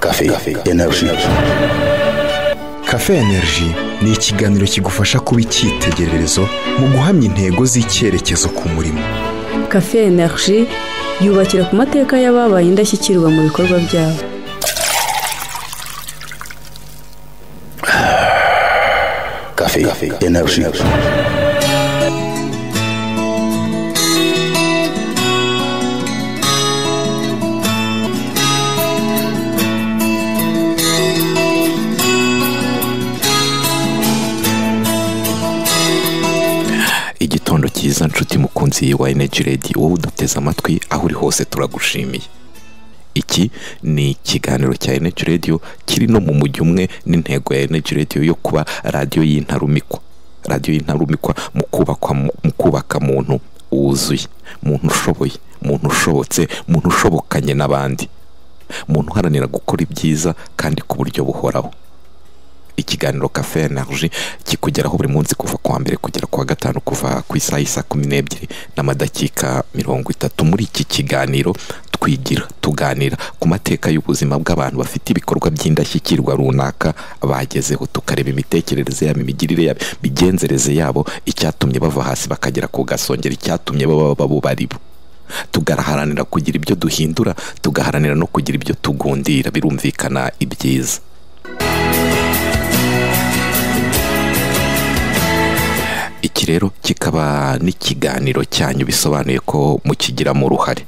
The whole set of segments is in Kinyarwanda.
Cafe Energy. Cafe Energy ni ikiganiro kigufasha kuba icyitegererezo mu guhamya intego z'icyerekezo ku murimo cafe energy yubakira ku mateka y'ababaye indashyikirwa mu bikorwa byabo Cafe Energy. igitondo cyiza nshuti mukunzi wa energy radio wowe uduteze amatwi aho uri hose turagushimiye iki ni ikiganiro cya energy radio kiri no mu mujyi umwe n'intego ya energy radio yo kuba radiyo y'intarumikwa radiyo y'intarumikwa mu kubakwa mu- mu kubaka muntu wuzuye muntu ushoboye muntu ushobotse muntu ushobokanye n'abandi muntu uharanira gukora ibyiza kandi ku buryo buhoraho ikiganiro cafe energy kikugeraho buri munsi kuva ku wa mbere kugera ku wa gatanu kuva ku isaha y'isa kumi n'ebyiri n'amadakika mirongo itatu muri iki kiganiro twigira tuganira ku mateka y'ubuzima bw'abantu bafite ibikorwa by'indashyikirwa runaka bagezeho tukareba imitekerereze yabo imigirire yabo imigenzereze yabo icyatumye bava hasi bakagera ku gasongero icyatumye baba babo bari bo tugaharanira kugira ibyo duhindura tugaharanira no kugira ibyo tugundira birumvikana ibyiza iki rero kikaba n'ikiganiro cyanyu bisobanuye ko mukigiramo uruhare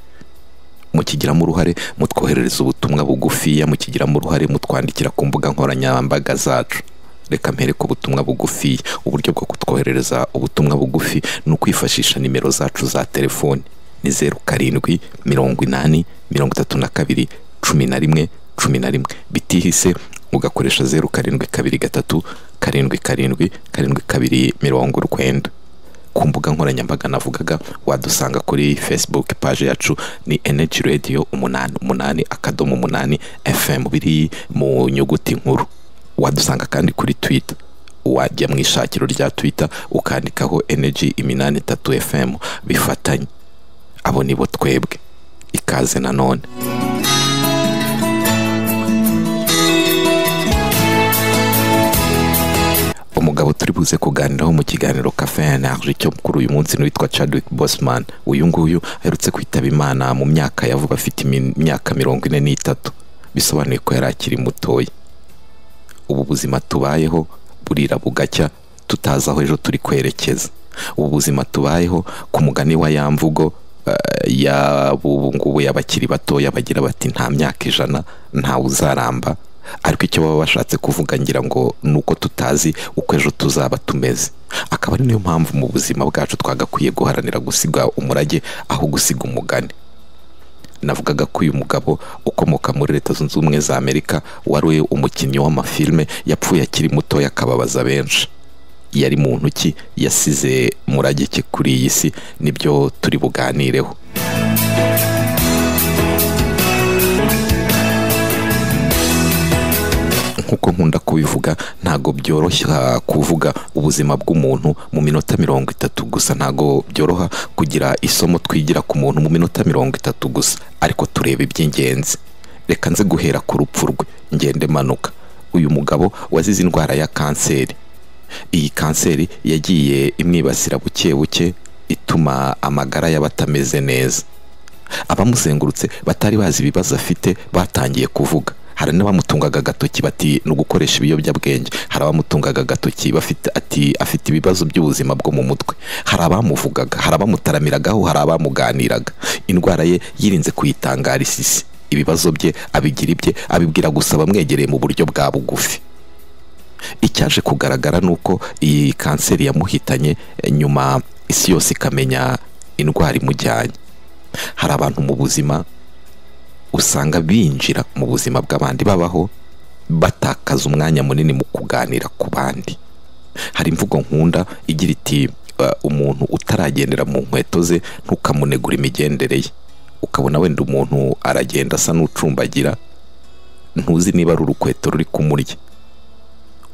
mukigiramo uruhare mutwoherereza ubutumwa bugufiya mukigiramo uruhare mutwandikira ku mbuga nkoranyambaga zacu reka mpere ku butumwa bugufi uburyo bwo kutwoherereza ubutumwa bugufi ni ukwifashisha nimero zacu za telefoni ni zeru karindwi mirongo inani mirongo itatu na kabiri cumi na rimwe cumi na rimwe bitihise ugakoresha zeru karindwi kabiri gatatu karindwi karindwi karindwi kabiri mirongo urwenda ku mbuga nkoranyambaga navugaga wadusanga kuri facebook paje yacu ni energy radio umunani umunani akadomo umunani fm biri mu nyuguti nkuru wadusanga kandi kuri twitter wajya mu ishakiro rya twitter ukandikaho energy iminani itatu fm bifatanye abo nibo twebwe ikaze nanone umugabo turi buze kuganiraho mu kiganiro cafe energy cyo kuri uyu munsi ni uwitwa Chadwick Boseman uyu nguyu aherutse kwitaba imana mu myaka yavuga afite imi- imyaka mirongo ine n'itatu bisobanuye ko yari akiri mutoya ubu buzima tubayeho burira bugacya tutazi aho ejo turi kwerekeza ubu buzima tubayeho ku mugani wa ya mvugo eh, y'abubu ngubu y'abakiri batoya bagira bati nta myaka ijana ntawe uzaramba ariko icyo baba bashatse kuvuga ngira ngo ni uko tutazi uko ejo tuzaba tumeze akaba ari niyo mpamvu mu buzima bwacu twagakwiye guharanira gusiga umurage aho gusiga umugani navugaga ko uyu mugabo ukomoka muri leta zunze ubumwe za amerika wari umukinnyi w'amafilme yapfuye akiri mutoya akababaza benshi yari mu ntoki yasize murage ki kuri iyi si nibyo turi buganireho nk'uko nkunda kubivuga ntago byoroshya kuvuga ubuzima bw'umuntu mu minota mirongo itatu gusa ntago byoroha kugira isomo twigira ku muntu mu minota mirongo itatu gusa ariko tureba iby'ingenzi reka nze guhera ku rupfu rwe ngende manuka uyu mugabo wazize indwara ya kanseri iyi kanseri yagiye imwibasira buke buke ituma amagara y'abatameze neza abamusengurutse batari bazi ibibazo afite batangiye kuvuga hari n'abamutungaga agatoki bati ni ugukoresha ibiyobyabwenge hari abamutungaga agatoki bafite ati afite ibibazo by'ubuzima bwo mu mutwe hari abamuvugaga hari abamutaramiragaho hari abamuganiraga indwara ye yirinze kuyitangara isisi ibibazo bye abigira ibye abibwira gusa bamwegereye mu buryo bwa bugufi icyaje kugaragara ni uko iyi kanseri yamuhitanye eh, nyuma isi yose ikamenya indwara imujyanye hari abantu mu buzima usanga binjira mu buzima bw'abandi babaho batakaza umwanya munini mu kuganira ku bandi hari imvugo nkunda igira iti "Uh, umuntu utaragendera mu nkweto ze ntukamunegura imigendere ye ukabona wenda umuntu aragenda asa n'ucumbagira ntuzi niba ari urukweto ruri kumurya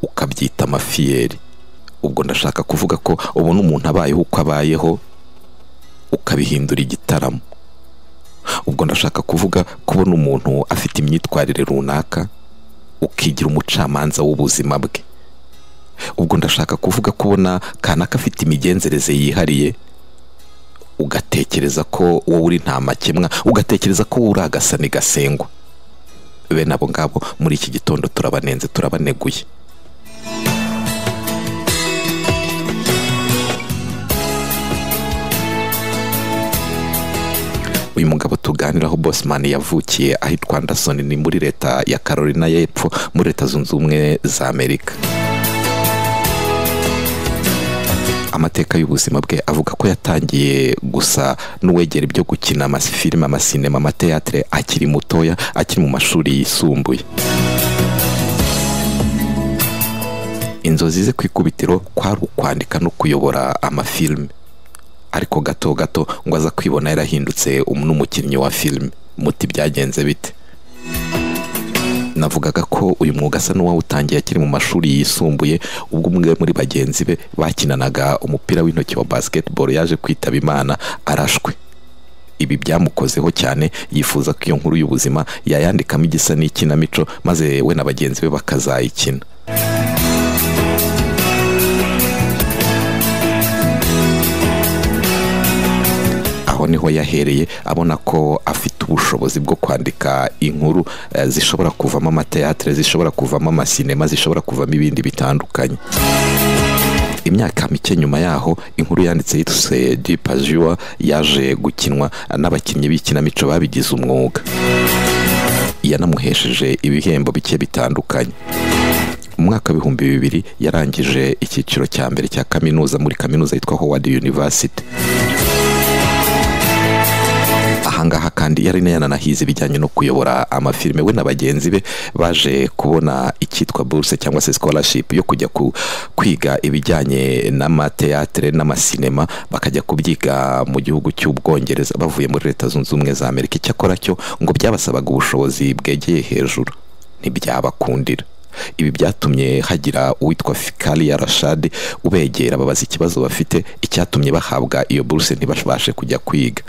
ukabyita amafiyeri ubwo ndashaka kuvuga ko ubona umuntu abayeho uko abayeho ukabihindura igitaramo ubwo ndashaka kuvuga kubona umuntu afite imyitwarire runaka ukigira umucamanza w'ubuzima bwe ubwo ndashaka kuvuga kubona kanaka afite imigenzereze yihariye ugatekereza ko wowe uri nta makemwa ugatekereza ko wowe uri agasani gasengwa bene abo ngabo muri iki gitondo turabanenze turabaneguye uyu mugabo tuganiraho Bosman yavukiye ahitwa Anderson ni muri leta ya Carolina y'Epfo muri leta zunze ubumwe za Amerika amateka y'ubuzima bwe avuga ko yatangiye gusa n'uwegera ibyo gukina amafilime amasinema amateatire akiri mutoya akiri mu mashuri yisumbuye inzozi ze ku ikubitiro kwari ukwandika no kuyobora amafilime ariko gato gato ngo aza kwibona yarahindutse um- n'umukinnyi wa filime muti byagenze bite navugaga ko uyu mwuga asa n'uwawutangiye akiri mu mashuri yisumbuye ubwo umwe muri bagenzi be bakinanaga umupira w'intoki wa basketball yaje kwitaba imana arashwe ibi byamukozeho cyane yifuza ko iyo nkuru y'ubuzima yayandikamo igisa n'ikinamico maze we na bagenzi be bakazayikina aho niho yahereye abona ko afite ubushobozi bwo kwandika inkuru eh, zishobora kuvamo amateatire zishobora kuvamo amasinema zishobora kuvamo ibindi bitandukanye imyaka mike nyuma yaho inkuru yanditse yituse dipajua yaje gukinwa n'abakinnyi b'ikinamico babigize umwuga yanamuhesheje ibihembo bike bitandukanye mu mwaka w'ibihumbi bibiri yarangije icyiciro cya mbere cya kaminuza muri kaminuza yitwa howard university ahangaha kandi yari yananahize ibijyanye no kuyobora amafilime we na bagenzi be baje kubona icyitwa buruse cyangwa se scholarship yo kujya ku- kwiga ibijyanye n'amateatire n'amasinema bakajya kubyiga mu gihugu cy'ubwongereza bavuye muri leta zunze ubumwe za amerika icyakora cyo ngo byabasabaga ubushobozi bwegeye hejuru ntibyabakundira ibi byatumye hagira uwitwa fikariya rashade ubegera babaza ikibazo bafite icyatumye bahabwa iyo buruse ntibabashe kujya kwiga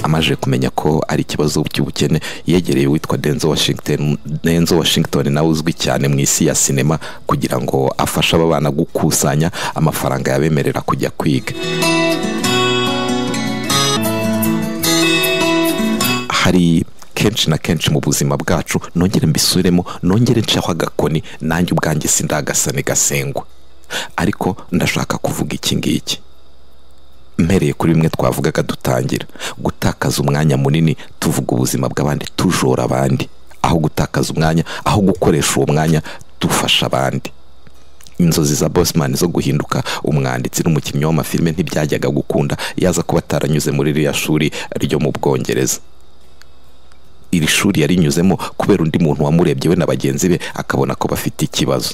amaje kumenya ko ari ikibazo cy'ubukene yegereye uwitwa denzo washington denzo washington nawe uzwi cyane mu isi ya sinema kugira ngo afashe aba bana gukusanya amafaranga yabemerera kujya kwiga hari kenshi na kenshi mu buzima bwacu nongere mbisubiremo nongere nshaho agakoni nanjye ubwanjye sindagasane gasengwa ariko ndashaka kuvuga iki ngiki mpereye kuri bimwe twavugaga dutangira gutakaza umwanya munini tuvuga ubuzima bw'abandi tujora abandi aho gutakaza umwanya aho gukoresha uwo mwanya dufasha abandi inzozi za bosman zo guhinduka umwanditsi n'umukinnyi w'amafilime ntibyajyaga gukunda yaza kuba ataranyuze muri ririya shuri ryo mu bwongereza iri shuri yarinyuzemo kubera undi muntu wamurebye we na bagenzi be akabona ko bafite ikibazo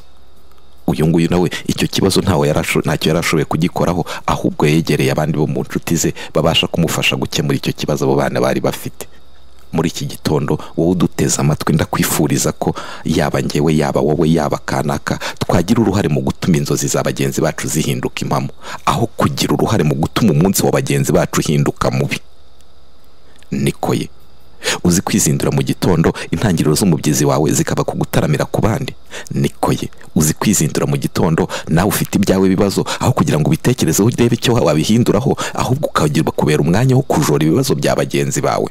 uyu nguyu nawe icyo kibazo ntawe yarasho- ntacyo yari ashoboye kugikoraho ahubwo yegereye abandi bo mu nshuti ze babasha kumufasha gukemura icyo kibazo abo bana bari bafite muri iki gitondo wowe uduteze amatwi ndakwifuriza ko yaba ngewe yaba wowe yaba kanaka twagira uruhare mu gutuma inzozi za bagenzi bacu zihinduka impamo aho kugira uruhare mu gutuma umunsi wa bagenzi bacu uhinduka mubi niko ye uzi kwizindura mu gitondo intangiriro z'umubyizi wawe zikaba ku gutaramira ku bandi niko ye uzi kwizindura mu gitondo nawe ufite ibyawe bibazo aho kugira ngo ubitekerezeho urebe icyo wabihinduraho ahubwo ukagirwa kubera umwanya wo kujora ibibazo bya bagenzi bawe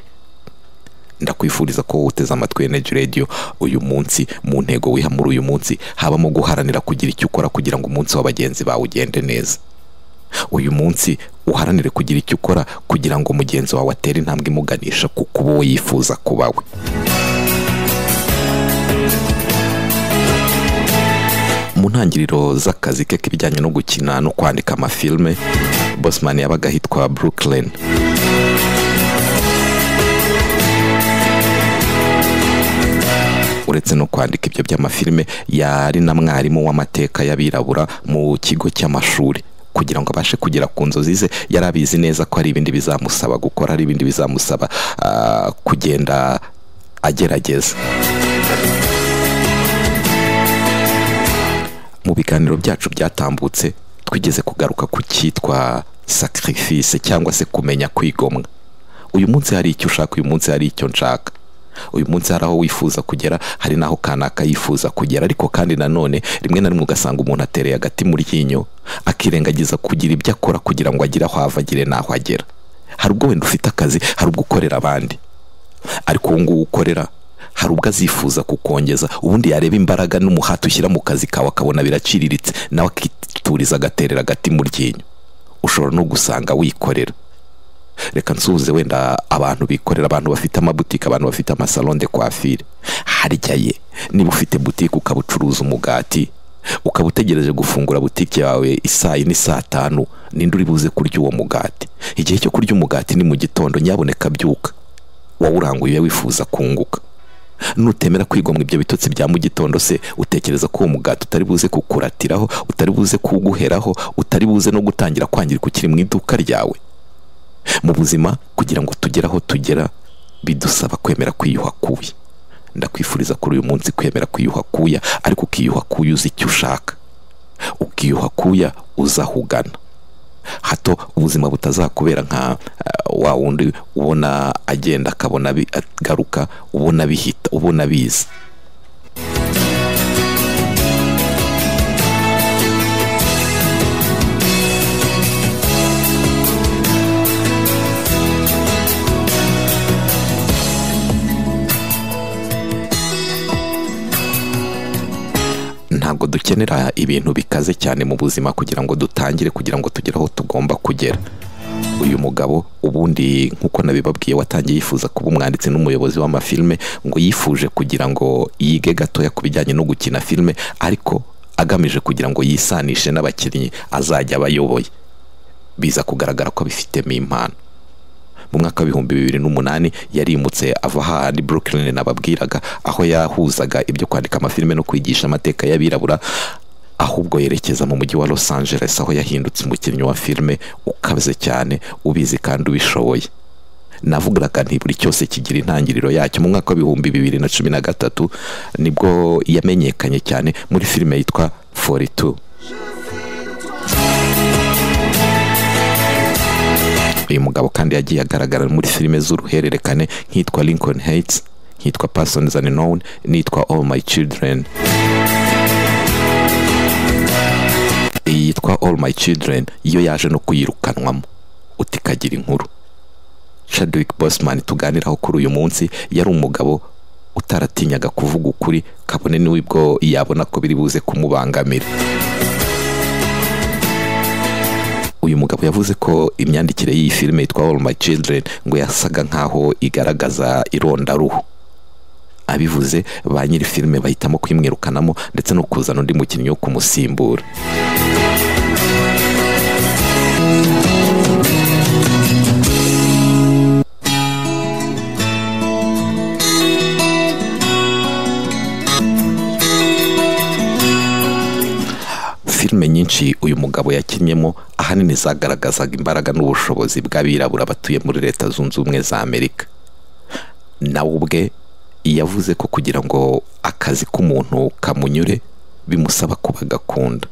ndakwifuriza ko wowe uteze amatwi Energy Radio uyu munsi mu ntego wiha muri uyu munsi habamo guharanira kugira icyo ukora kugira ngo umunsi wa bagenzi bawe ugende neza uyu munsi uharanire kugira icyo ukora kugira ngo mugenzi wawe atere intambwe imuganisha ku kuba uwo yifuza kuba we mu ntangiriro z'akazi ke k'ibijyanye no gukina no kwandika amafilme bosman yabaga ahitwa brooklyn uretse no kwandika ibyo by'amafilme yari na mwarimu w'amateka y'abirabura mu kigo cy'amashuri kugira ngo abashe kugera ku nzozi ze yari abizi neza ko hari ibindi bizamusaba gukora hari ibindi bizamusaba ah, kugenda agerageza mu biganiro byacu byatambutse twigeze kugaruka ku cyitwa sacrifice cyangwa se kumenya kwigomwa uyu munsi hari icyo ushaka uyu munsi hari icyo nshaka uyu munsi hari aho wifuza kugera hari n'aho kanaka yifuza kugera ariko kandi nanone rimwe na rimwe ugasanga umuntu atereye agati mu ryinyo akirengagiza kugira ibyo akora kugira ngo agire aho ava agire n'aho agera hari ubwo wenda ufite akazi hari ubwo ukorera abandi ariko ubu ngubu ukorera hari ubwo azifuza kukongeza ubundi yareba imbaraga n'umuhate ushyira mu kazi kawe akabona biraciriritse nawe akituriza agaterera agati mu ryinyo ushobora no gusanga wikorera reka nsuhuze wenda abantu bikorera abantu bafite amabutike abantu bafite amasalo de kwafire harya ye niba ufite butike ukaba ucuruza umugati ukaba utegereje gufungura butike yawe isaa yine saa tanu ninde uri buze kurya uwo mugati igihe cyo kurya umugati ni mu gitondo nyaboneka byuka wawuranguye wifuza kunguka nutemera kwigomwa ibyo bitotsi bya mu gitondo se utekereza ko uwo mugati utari buze kukuratiraho utari buze kuguheraho utari buze no gutangira kwangirika ukiri mu iduka ryawe mu buzima kugira ngo tugere aho tugera bidusaba kwemera kwiyuha kubi ndakwifuriza kuri uyu munsi kwemera kwiyuha kuya ariko ukiyuha kuya uzi icyo ushaka ukiyuha kuya uza aho ugana hato ubuzima butazakubera nka eh, wa wundi ubona agenda akabona bi- agaruka ubona bihita ubona biza ntabwo dukenera ibintu bikaze cyane mu buzima kugira ngo dutangire kugira ngo tugere aho tugomba kugera uyu mugabo ubundi nk'uko nabibabwiye watangiye yifuza kuba umwanditsi n'umuyobozi w'amafilme ngo yifuje kugira ngo yige gatoya ku bijyanye no gukina filime ariko agamije kugira ngo yisanishe n'abakinnyi azajya abayoboye biza kugaragara ko abifitemo impano mu mwaka w'ibihumbi bibiri n'umunani yarimutse ava hahandi Brooklyn nababwiraga aho yahuzaga ibyo kwandika amafilime no kwigisha amateka y'abirabura ahubwo yerekeza mu mujyi wa Los Angeles aho yahindutse umukinnyi wa filime ukaze cyane ubizi kandi ubishoboye navugaga nti buri cyose kigira intangiriro yacyo mu mwaka w'ibihumbi bibiri na cumi na gatatu nibwo yamenyekanye cyane muri filime yitwa 42 uyu mugabo kandi yagiye agaragara muri filime z'uruhererekane nk'itwa Lincoln Heights nk'itwa Persons Unknown n'itwa All My Children iyi yitwa All My Children iyo yaje no kuyirukanwamo uti kagira inkuru Chadwick Boseman tuganiraho kuri uyu munsi yari umugabo utaratinyaga kuvuga ukuri kabone n'ubwo yabona ko biri buze kumubangamira uyu mugabo yavuze ko imyandikire y'iyi filime yitwa All My Children ngo yasaga nkaho igaragaza irondaruhu abivuze ba nyiri filime bahitamo kumwirukanamo ndetse no kuzana undi mukinnyi wo kumusimbura filime nyinshi uyu mugabo yakinnyemo ahanini zagaragazaga imbaraga n'ubushobozi bw'abirabura batuye muri leta zunze ubumwe za amerika nawe ubwe yavuze ko kugira ngo akazi k'umuntu kamunyure bimusaba kuba agakunda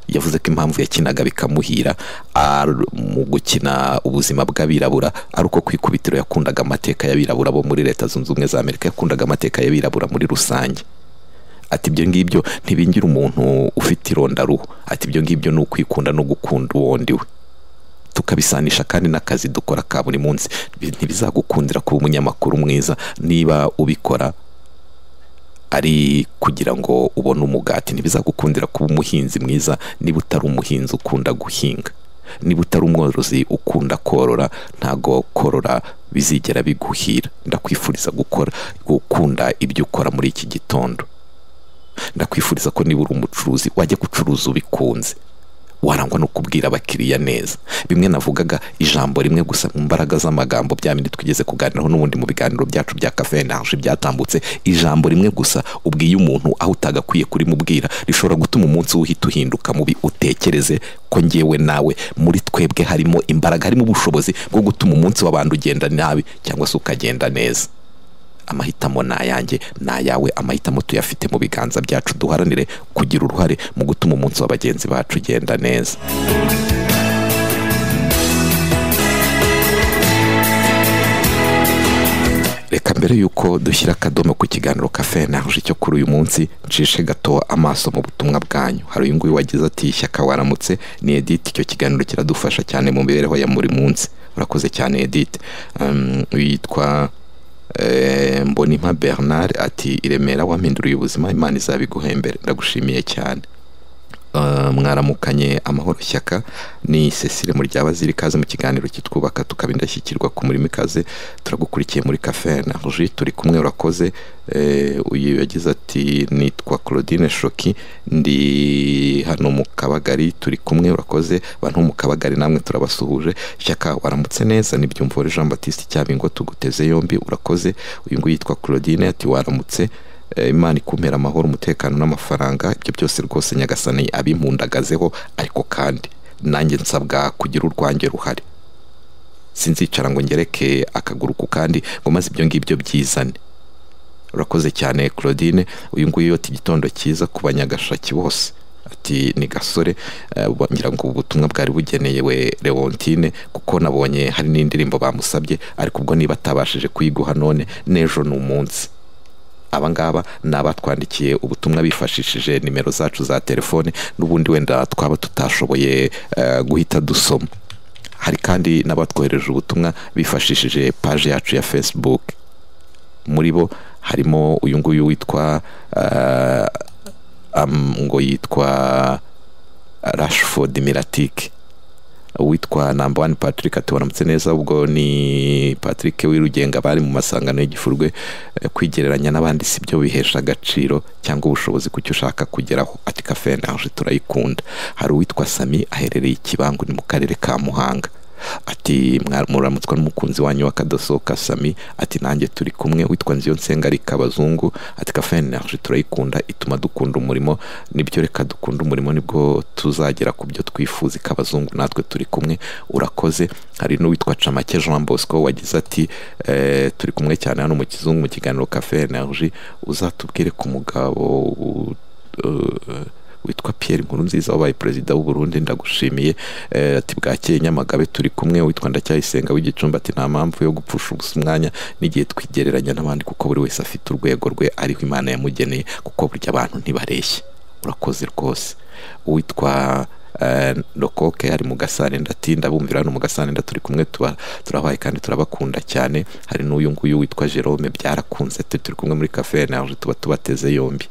yavuze ko impamvu yakinaga bikamuhira ar- mu gukina ubuzima bw'abirabura ari uko ku ikubitiro yakundaga amateka y'abirabura bo muri leta zunze ubumwe za amerika yakundaga amateka y'abirabura muri rusange ati ibyo ngibyo ntibingira umuntu ufite irondaruhu ati ibyo ngibyo ni ukwikunda no gukunda uwondi we tukabisanisha kandi n'akazi dukora ka buri munsi Bi- ntibizagukundira kuba umunyamakuru mwiza niba ubikora ari kugira ngo ubone umugati ntibizagukundira kuba umuhinzi mwiza niba utari umuhinzi ukunda guhinga niba utari umworozi ukunda korora ntago korora bizigera biguhira ndakwifuriza gukora gukunda ibyo ukora muri iki gitondo ndakwifuriza ko niba uri umucuruzi wajya gucuruza ubikunze warangwa no kubwira abakiriya neza bimwe navugaga ijambo rimwe gusa mu mbaraga z'amagambo bya bindi twigeze kuganiraho n'ubundi mu biganiro byacu bya kafe nanje byatambutse ijambo rimwe gusa ubwiye umuntu aho utagakwiye kurimubwira rishobora gutuma umunsi we uhita uhinduka mubi utekereze ko ngewe nawe muri twebwe harimo imbaraga harimo ubushobozi bwo gutuma umunsi w'abantu ugenda nabi cyangwa se ukagenda neza amahitamo ni ayanjye ni ayawe amahitamo tuyafite mu biganza byacu duharanire kugira uruhare mu gutuma umunsi wa bagenzi bacu ugenda neza mbere y'uko dushyira akadomo ku kiganiro kafe energy cyo kuri uyu munsi ncishe gato amaso mu butumwa bwanyu hari uyu nguyu wagize ati shyaka waramutse ni edith icyo kiganiro kiradufasha cyane mu mibereho ya buri munsi urakoze cyane edith Um, witwa eh, mbonimpa bernard ati i remera wampinduriye ubuzima imana izabiguhembere ndagushimiye cyane Uh, mwaramukanye amahoro shyaka ni cecile muryaba ziri ikaze mu kiganiro kitwubaka tukaba indashyikirwa ku murimo ikaze turagukurikiye muri cafe na ruji turi kumwe urakoze Eh, uyu yagize ati nitwa claudine shoki ndi hano mu kabagari turi kumwe urakoze abantu bo mu kabagari namwe turabasuhuje shyaka waramutse neza nibyumvore jean batiste cyabingo tuguteze yombi urakoze uyu nguyu yitwa claudine ati waramutse Eh, imana ikumpera amahoro umutekano n'amafaranga ibyo byose rwose nyagasani abimpundagazeho ariko kandi nanjye nsabwa kugira urwanjye ruhari sinzicara ngo ngereke akaguru ku kandi ngo maze ibyo ngibyo byizane urakoze cyane claudine uyu nguyu yota igitondo cyiza ku banyagashaki bose ati ni gasore eh, ngira ngo ubutumwa bwari bugeneyewe leontine kuko nabonye hari n'indirimbo bamusabye ariko ubwo niba atabashije kuyiguha none n'ejo ni umunsi abangaba ni abatwandikiye ubutumwa bifashishije nimero zacu za telefone n'ubundi wenda twaba tutashoboye eh, guhita dusoma hari kandi n'abatwohereje ubutumwa bifashishije paje yacu ya facebook muri bo harimo uyu nguyu witwa eh, am- ngo yitwa rashford miratike uwitwa namba wani patrick ati waramutse neza ubwo ni patrick wirugenga bari mu masangano y'igifurwe eh, kwigereranya n'abandi si byo bihesha agaciro cyangwa ubushobozi ku cyo ushaka kugeraho ati kafe naje turayikunda hari uwitwa sami aherereye ikibangu ni mu karere ka muhanga ati "Mwa- muramutswa n'umukunzi wanyu w'akadosohoka sami ati nanjye turi kumwe witwa nziyonsenga ari kabazungu ati kafe naje turayikunda ituma dukunda umurimo nibyo reka dukunda umurimo nibwo tuzagera ku byo twifuza ikabazungu natwe turi kumwe urakoze hari n'uwitwa camake jean bosco wagize ati "Eh, turi kumwe cyane hano mu kizungu mu kiganiro kafe energy uzatubwire ku mugabo u- eh, witwa Pierre Nkurunziza wabaye perezida w'u Burundi ndagushimiye Eh, ati bwakeye Nyamagabe turi kumwe witwa Ndacyayisenga w'igicumbi ati nta mpamvu yo gupfusha ubusa umwanya n'igihe twigereranya n'abandi kuko buri wese afite urwego rwe ariho Imana yamugeneye kuko burya abantu ntibareshya urakoze rwose uwitwa eh, Rokoke ari mu gasarenda ati ndabumvira hano mu gasarenda turi kumwe tuba turabaye kandi turabakunda cyane hari n'uyu nguyu witwa Jerome byarakunze ati turi kumwe muri cafe naje tuba tubateze yombi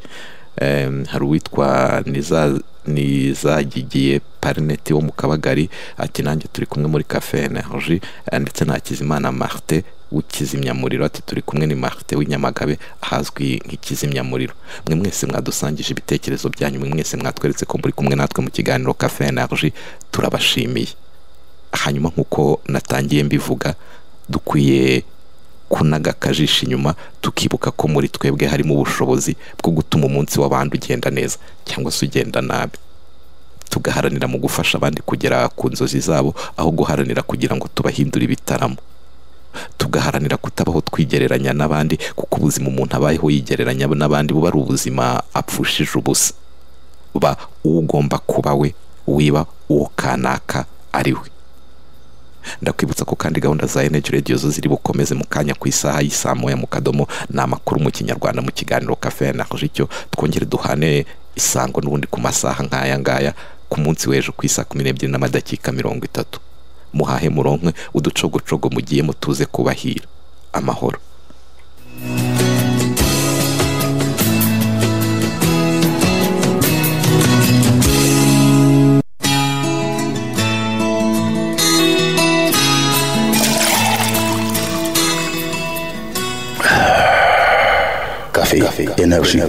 Em, hari uwitwa niza nizagigiye parineti wo mu kabagari ati nanjye turi kumwe muri cafe energy eh, ndetse na hakizimana marte w'ikizimyamuriro ati turi kumwe ni marte w'inyamagabe ahazwi nk'ikizimyamuriro mwe mwese mwadusangije ibitekerezo byanyu mwe mwese mwatweretse ko muri kumwe natwe mu kiganiro cafe energy turabashimiye hanyuma nk'uko natangiye mbivuga dukwiye kunaga akajisho inyuma tukibuka ko muri twebwe harimo ubushobozi bwo gutuma umunsi w'abandi ugenda neza cyangwa se ugenda nabi tugaharanira mu gufasha abandi kugera ku nzozi zabo aho guharanira kugira ngo tubahindure ibitaramo tugaharanira kutabaho twigereranya n'abandi kuko ubuzima umuntu abayeho yigereranya n'abandi buba ari ubuzima apfushije ubusa ba uwo ugomba kuba we wiba uwo kanaka ari we ndakwibutsa ko kandi gahunda za energy radio zo ziri bukomeze mu kanya ku isaha y'isaa moya mu kadomo ni amakuru mu kinyarwanda mu kiganiro kafe na icyo twongere duhane isango n'ubundi ku masaha nk'aya ngaya ku munsi w'ejo ku isaa kumi n'ebyiri n'amadakika mirongo itatu muhahe muronkwe uducogocogo mugiye mutuze kubahira amahoro Café, énergie.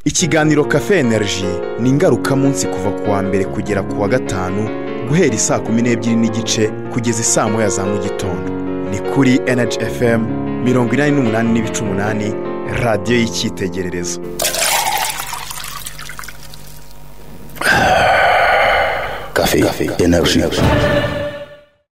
Ikiganiro Cafe Energy ni ingarukamunsi kuva ku wa mbere kugera ku wa gatanu guhera isaa kumi n'ebyiri n'igice kugeza isaa moya za mu gitondo. Ni kuri Energy FM mirongo inani n'umunani n'ibice umunani radiyo y'icyitegererezo. Café, énergie.